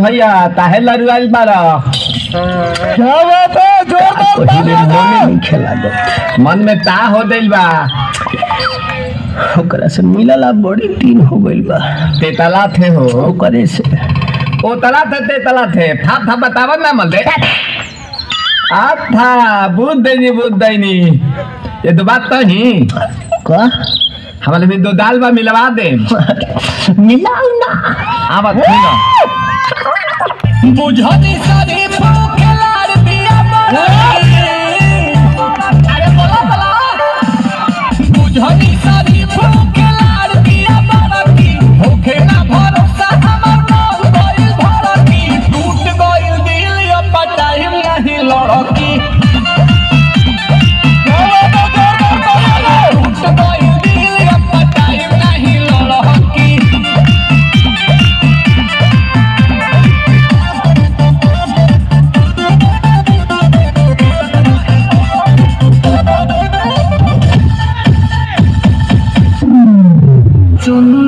भैया ताहे लरुआल बारा क्या बात है जोरदार पहिले तालियां मने दो। नहीं खेला दो मन में ता हो दिल बा ओकरा से मिलला बड़ी दिन हो गइल बा तेतला थे हो ओकरे से ओ तला थे तेतला थे था था बतावा ना मल दे आ था बुद्ध दैनी बुद्ध दैनी ये दो बात तो ही का हमारे भी दो दाल बा मिलवा दे मिलाऊ ना आवा थी ना बुझनी सारी फूकेलार दिया बड़ी। अरे बोला बोला बुझनी सारी फूकेलार दिया बड़ी। होखे ना भरोसा हमर मन गइल भड़की। टूट गइल दिल अब टाइम नहीं लड़की टूट गइल दिल अब टाइम नहीं लड़की चुनु